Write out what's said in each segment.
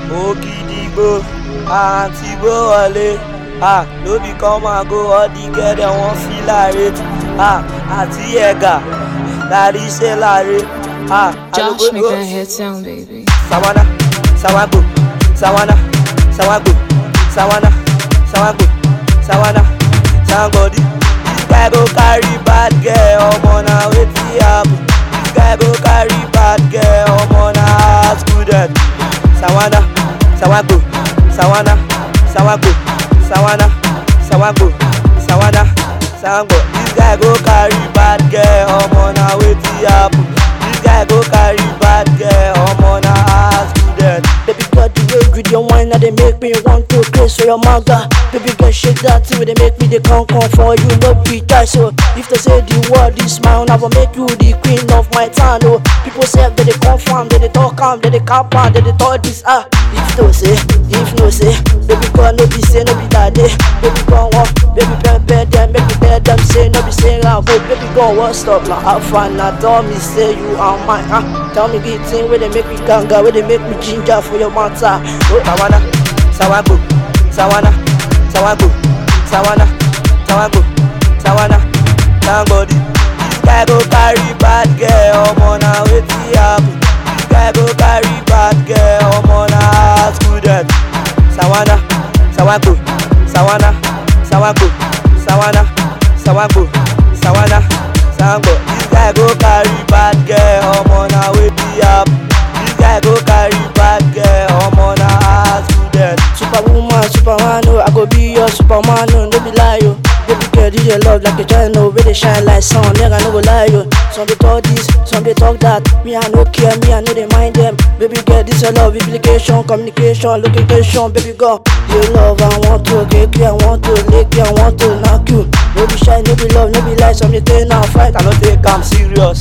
Ogidigbo, àǹtí gbó wọlé. Ah, no be come and go, all the girl dem wan feel irate. Ah, àti ẹ̀gà, lárí ṣe láre. Ah, Josh, make àlùkò- that head sound, baby. Sawana, Sawago, Sawana, Sawago, Sawana, Sawago, Sawana, Sangodi. This guy go carry bad girl, omo na wetin happen. This guy go carry bad girl, omo na high student. Sawana, Sawago, Sawana, Sawago, Sawana, Sawago, Sawana, Sango. This guy go carry bad girl, omo na wetin happen. This guy go carry bad girl, omo na high student. Baby girl, the way with your wine, now they make me want to craze for your manga. Baby girl, shake that thing, where they make me the come come for you, no be tight. So if they say the word is mine, I will make you the queen of my town. Oh, people say that they confirm, that they talk calm, that they cap on, that they talk this ah. If no say, if no say, baby girl, no be say, no be that day. Baby girl, what? Baby girl, bed them, make me tell them say, no be say, ah, but baby girl, what's up now? Have fun now, tell me say you are mine. Ah, tell me good thing where they make me ganga, where they make me ginger for your matter. Oh, Sawana, Sawago, Sawana, Sawago, Sawana, Sawago, Sawana, Sangodi. This guy go carry bad girl, omo na wetin happen. This guy go carry bad girl, omo na high student. Sawana, Sawago, Sawana, Sawago, Sawana, Sawago, Sawana, Sango. This guy go carry bad girl, omo na wetin happen. This guy go carry bad girl, omo na high student. Superwoman, Superman, oh, I go be your Superman, oh, no be lie, oh. Baby girl, you dey love like a giant, oh, where they shine like sun, nigga, no go lie, oh. Some they talk this, some they talk that. Me, I no care, me, I know they mind them. Baby girl, this your love, implication, communication, location, baby girl. You love, I want to kick you, I want to lick you, I want to knock you. No be shy, no be love, no be lie, some they turn and fight, I no take am serious.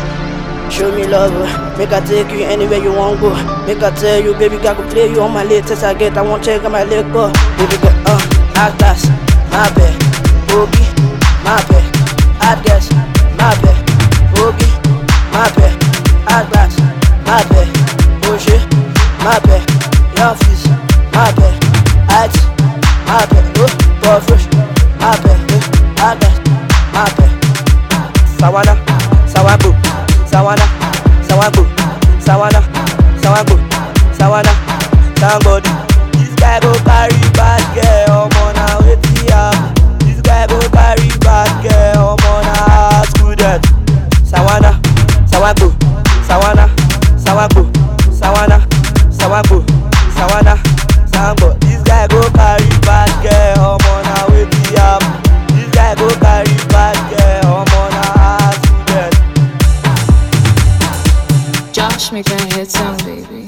Show me love, uh, make I take you anywhere you want go. Make I tell you, baby girl, I go play you on my latest I get. I want check on my leg go. Baby girl, uh, Atlas, my bad. Boogie, my bad. Atlas, my bad. Boogie, my bad. Atlas, my bad. Bullshit, my bad. Young fist, my bad. At, my bad. Oh, go fresh, my bad. Uh, Atlas, my bad. Sawana, Sawago, Sawana, Sawago, Sawana, Sawago, Sawana, Sangodi. This guy go carry bad girl, omo na wetin happen. This guy go carry bad girl, omo na high student. Sawana, Sawago, Sawana, Sawago, Sawana, Sawago, Sawana, Sango. This guy go carry bad girl, omo na wetin happen. This guy go carry bad girl, omo na high student. Josh, make that head sound, baby.